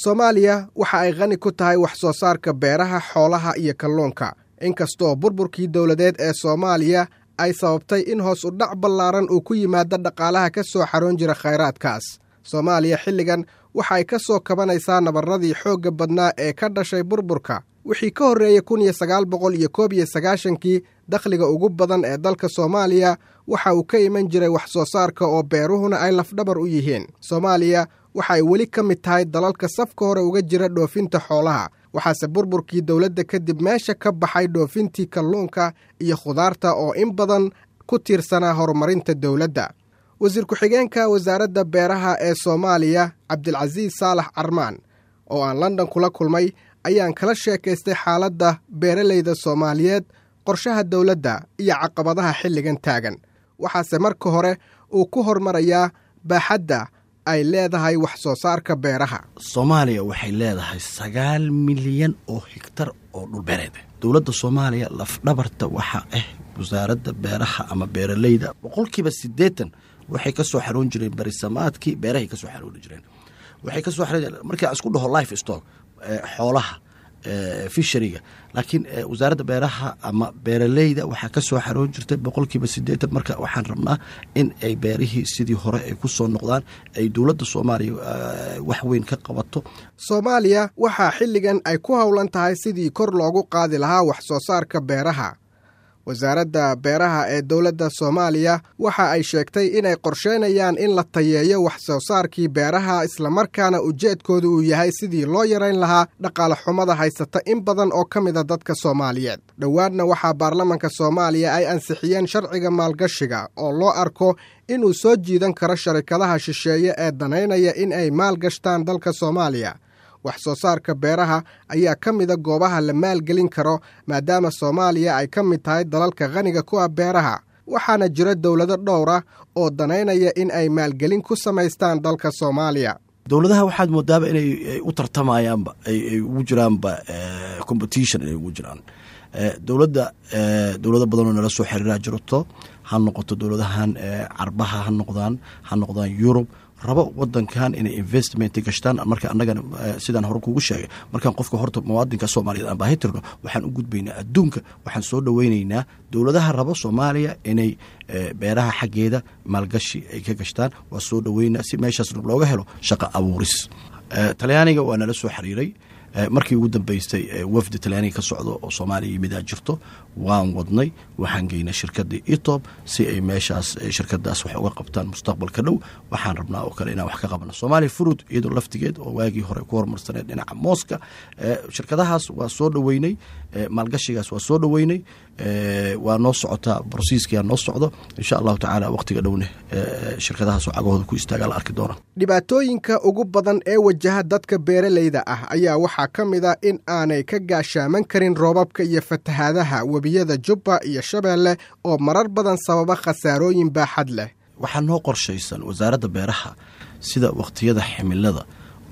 soomaaliya waxa ay qani ku tahay wax soo saarka beeraha xoolaha iyo kalluunka inkastoo burburkii dowladeed ee soomaaliya ay sababtay in hoos u dhac ballaaran uu ku yimaado dhaqaalaha ka soo xaroon jira khayraadkaas soomaaliya xilligan waxa ay ka soo kabanaysaa nabarradii xoogga badnaa ee ka dhashay burburka wixii ka horreeyey kun iyo sagaal boqol iyo koob iyo sagaashankii dakhliga ugu badan ee dalka soomaaliya waxa uu ka iman jiray wax soo saarka oo beeruhuna ay lafdhabar u yihiin soomaaliya waxa ay weli ka mid tahay dalalka safka hore uga jira dhoofinta xoolaha waxaase burburkii dowladda kadib meesha ka baxay dhoofintii kalluunka iyo khudaarta oo in badan ku tiirsanaa horumarinta dowladda wasiir ku-xigeenka wasaaradda beeraha ee soomaaliya cabdilcasiis saalax carmaan oo aan london kula kulmay ayaan kala sheekaystay xaaladda beeralayda soomaaliyeed qorshaha dowladda iyo caqabadaha xilligan taagan waxaase marka hore uu ku hormarayaa baaxadda ay leedahay wax soo saarka beeraha soomaaliya waxay leedahay sagaal milyan oo higtar oo dhulbeereed dowladda soomaaliya lafdhabarta waxaa ah wasaaradda beeraha ama beeralayda boqolkiiba siddeetan waxay ka soo xaroon jireen barisamaadkii beerahay ka soo xarooni jireen waxay ka soo xaroon markaa isku dhaho life stock xoolaha fishariga laakiin wasaaradda beeraha ama beeralayda waxaa ka soo xaroon jirtay boqolkiiba siddeetan marka waxaan rabnaa in ay beerihii sidii hore ay ku soo noqdaan ay dowladda soomaaliya wax weyn ka qabato soomaaliya waxaa xilligan ay ku howlan tahay sidii kor loogu qaadi lahaa wax soo saarka beeraha wasaaradda beeraha ee dowladda soomaaliya waxa ay sheegtay inay qorsheynayaan in la tayeeyo wax soo saarkii beeraha islamarkaana ujeedkooda uu yahay sidii loo yarayn lahaa dhaqaale xumada haysata in badan oo ka mida dadka soomaaliyeed dhowaadna waxaa baarlamanka soomaaliya ay ansixiyeen sharciga maalgashiga oo loo arko inuu soo jiidan karo sharikadaha shisheeye ee danaynaya in ay maalgashtaan dalka soomaaliya wax soo saarka beeraha ayaa ka mida goobaha la maalgelin karo maadaama soomaaliya ay ka mid tahay dalalka khaniga ku ah beeraha waxaana jira dowlado dhowra oo danaynaya in ay maalgelin ku samaystaan dalka soomaaliya dowladaha waxaad moodaaba inay u tartamayaanba ay ugu jiraanba competition inay ugu jiraan dowladda dowlado badanoo nala soo xiriiraa jirto ha noqoto dowladahan carbaha ha noqdaan ha noqdaan yurub rabo wadankan inay investment gashtaan marka annagana sidaan hore kugu sheegay markaan qofka horta muwaadinka soomaaliyeed aan baahi tirno waxaan u gudbaynaa adduunka waxaan soo dhoweynaynaa dowladaha rabo soomaaliya inay beeraha xaggeeda maalgashi ay ka gashtaan waa soo dhoweynaa si meeshaas looga helo shaqo abuuris talyaaniga waa nala soo xiriiray markii ugu dambeystay wafdi talyaaniga ka socdo oo soomaaliya yimidaa jirto waan wadnay waxaan geynay shirkadii etob si ay meeshaas shirkadaas wax uga qabtaan mustaqbalka dhow waxaan rabnaa oo kale inaan wax ka qabno soomaaliya furud iyadoo laftigeed oo waagii hore ku horumarsaneed dhinaca mooska shirkadahaas waa soo dhoweynay maalgashigaas waa soo dhoweynay waa noo socotaa brosiiskia noo socdo insha allahu tacaala waqtiga dhowne shirkadahaasoo cagahooda ku istaagaa la arki doona dhibaatooyinka ugu badan ee wajaha dadka beeralayda ah ayaa waxaa ka mid a in aanay ka gaashaaman karin roobabka iyo fatahaadaha webiyada jubba iyo shabeelle oo marar badan sababa khasaarooyin baaxad leh waxaa noo qorshaysan wasaaradda beeraha sida waqtiyada ximilada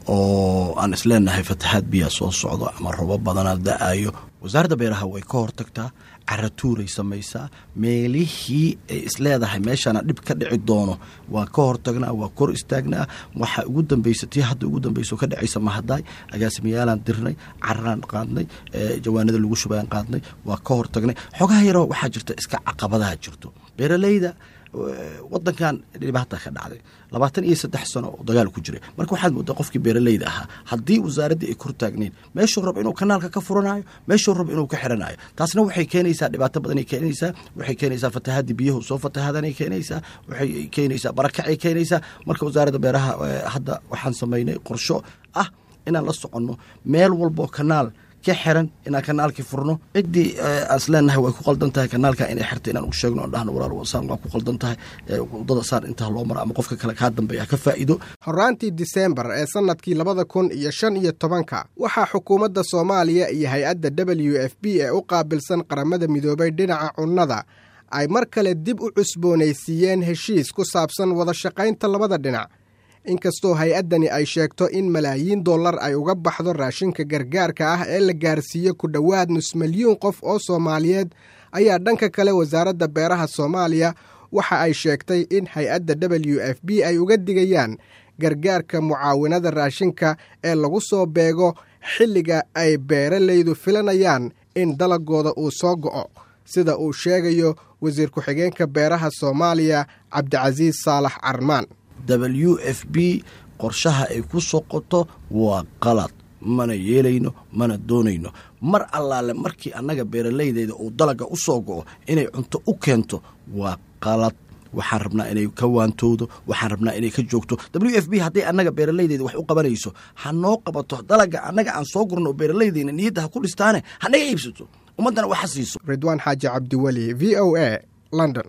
oo aan isleenahay fatahaad biyaa soo socdo ama roobab badanaa da-ayo wasaaradda beeraha way ka hortagtaa caratuuray samaysaa meelihii ay isleedahay meeshaana dhib ka dhici doono waa ka hortagnaa waa kor istaagnaa waxaa ugu dambaysa tii hadda ugu dambayso ka dhacaysa mahadaay agaasimiyaalaan dirnay cararaan qaadnay jawaanada lagu shubayaan qaadnay waa ka hortagnay xogaha yaroo waxaa jirta iska caqabadaha jirto beeralayda wadankan dhibaata ka dhacday labaatan iyo saddex sano oo dagaal ku jiray marka waxaad moodaa qofkii beeralayda ahaa haddii wasaaraddii ay kor taagneyn meeshuu rab inuu kanaalka ka furanayo meeshuu rab inuu ka xiranayo taasna waxay keenaysaa dhibaato badanay keenaysaa waxay keenaysaa fatahaadii biyahu soo fatahadanay keenaysaa waxay keenaysaa barakacay keenaysaa marka wasaaradda beeraha hadda waxaan samaynay qorsho ah inaan la soconno meel walboo kanaal ka xiran inaan kanaalkii furno ciddii aan isleenahay way ku qaldan tahay kanaalka inay xirta inaan u sheegno aan dhahno walaal saan waa ku qaldan tahay wadada saan intaa loo mara ama qofka kale kaa dambeeya ka faa'iido horaantii diseembar ee sannadkii labada kun iyo shan iyo tobanka waxaa xukuumadda soomaaliya iyo hay-adda w f b ee u qaabilsan qaramada midoobay dhinaca cunnada ay mar kale dib u cusboonaysiiyeen heshiis ku saabsan wada shaqaynta labada dhinac inkastoo hay-addani ay sheegto in malaayiin dollar ay uga baxdo raashinka gargaarka ah ee la gaarsiiyo ku dhowaad nus milyuun qof oo soomaaliyeed ayaa dhanka kale wasaaradda beeraha soomaaliya waxa ay sheegtay in hay-adda w f b ay uga digayaan gargaarka mucaawinada raashinka ee lagu soo beego xilliga ay beeralaydu filanayaan in dalagooda uu soo go'o sida uu sheegayo wasiir ku-xigeenka beeraha soomaaliya cabdicasiis saalax carmaan w f b qorshaha ay ku soqoto waa qalad mana yeelayno mana doonayno mar allaale markii annaga beeralaydeeda uu dalaga u soo go'o inay cunto u keento waa qalad waxaan rabnaa inay ka waantowdo waxaan rabnaa inay ka joogto w f b hadday annaga beeralaydeeda wax u qabanayso ha noo qabato dalaga annaga aan soo gurno oo beeralaydeena niyadda ha ku dhistaane hanaga iibsato ummaddana waxa siiso ridwaan xaaji cabdiweli v o a london